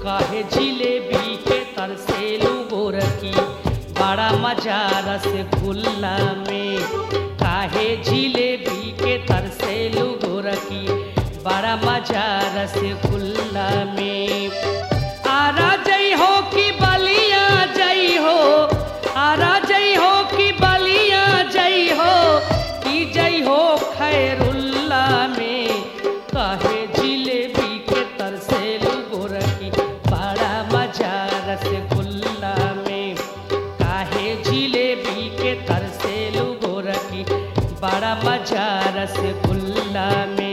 काहे जिलेबी के तरसेलू गोरकी बड़ा मजा रसगुल्ला में काहे जिलेबी के तरसेलू गोरकी बड़ा मजा रसगुल्ला में आरा जई हो कि बलिया जई हो आरा जई हो कि बलिया जई हो कि जई हो खैरुल्ला में काहे जिलेबी के तरसेलू गोरकी बड़ा मजा रसगुल्ला में काहे जिलेबी के तरसेलू गोरकी बड़ा मजा रसगुल्ला में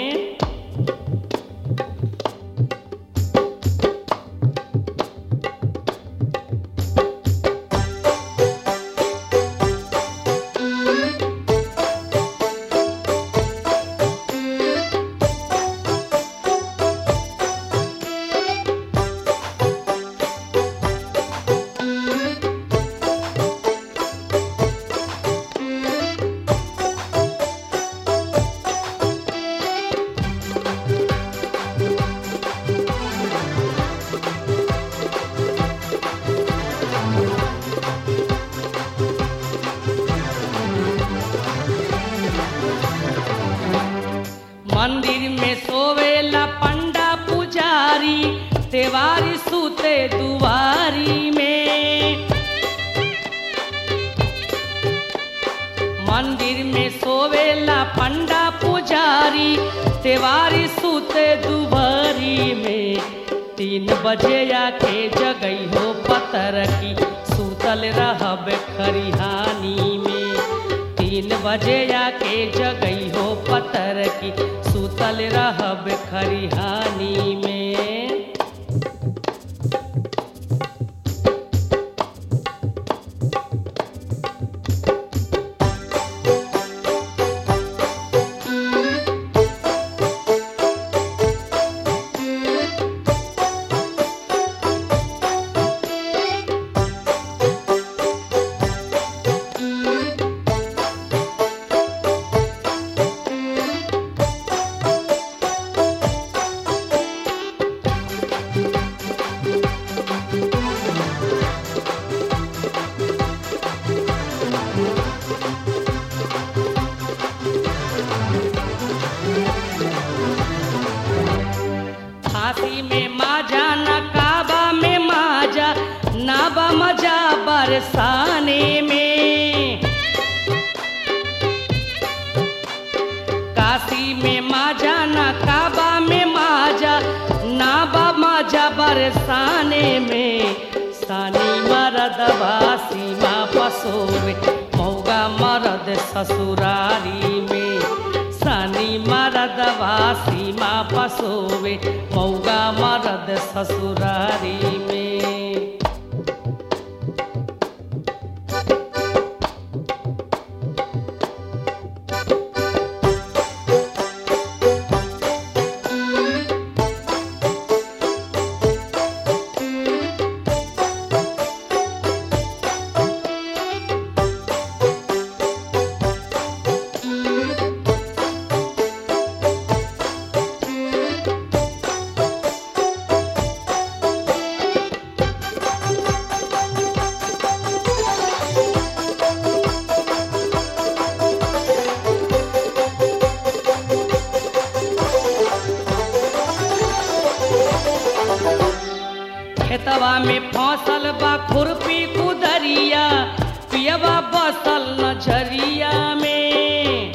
मंदिर में सोवेला पंडा पुजारी तेवारी सूते दुआरी में मंदिर में सोवेला पंडा पुजारी तेवारी सूते दुआरी में तीन बजे आके जगई हो पतर की सूतल रहब खरिहानी में तीन बजे आके जगई हो पतर की सूतल रहब खरिहानी में फांसी में माजा न काबा में माजा नाबा मजा बरसाने में काशी में माजा न काबा में माजा नाबा मजा बरसाने में सानी मरदबा सीमा पसोवे मौगा मरद ससुरारी में सानी मरदबा सीमा पसोवे मौगा मरद ससुरारी में खेतवा में फसल बा खुरपी कुदरिया पियवा बसल नजरिया में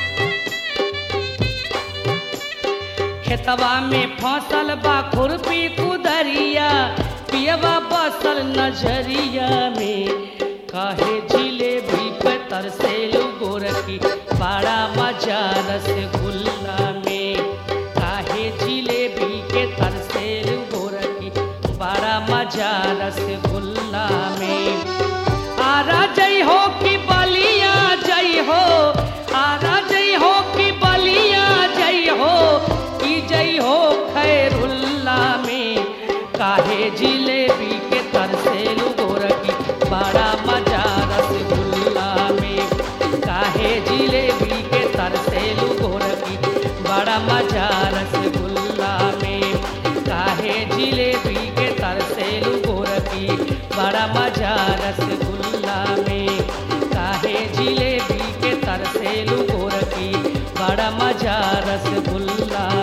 खेतवा में फसल बा खुरपी कुदरिया पियवा बसल नजरिया में काहे जिलेबी पे तरसेलू गोरखी बड़ा मजा रसगुल्ला में काहे जिलेबी के तरसेलू गोरखी बड़ा मजा रसगुल्ला में आरा जई हो कि बलिया जई हो आरा जई हो कि बलिया जई हो कि जई हो खैरुल्ला में काहे जिलेबी के तरसेलू गोरखी बड़ा मजा रसगुल्ला में काहे जिलेबी के तरसेलू गोरखी बड़ा मजा रसगुल्ला में काहे जिलेबी के तरसेलू गोरखी बड़ा मजा रसगुल्ला में काहे जिलेबी के तरसेलू गोरखी बड़ा मजा रसगुल्ला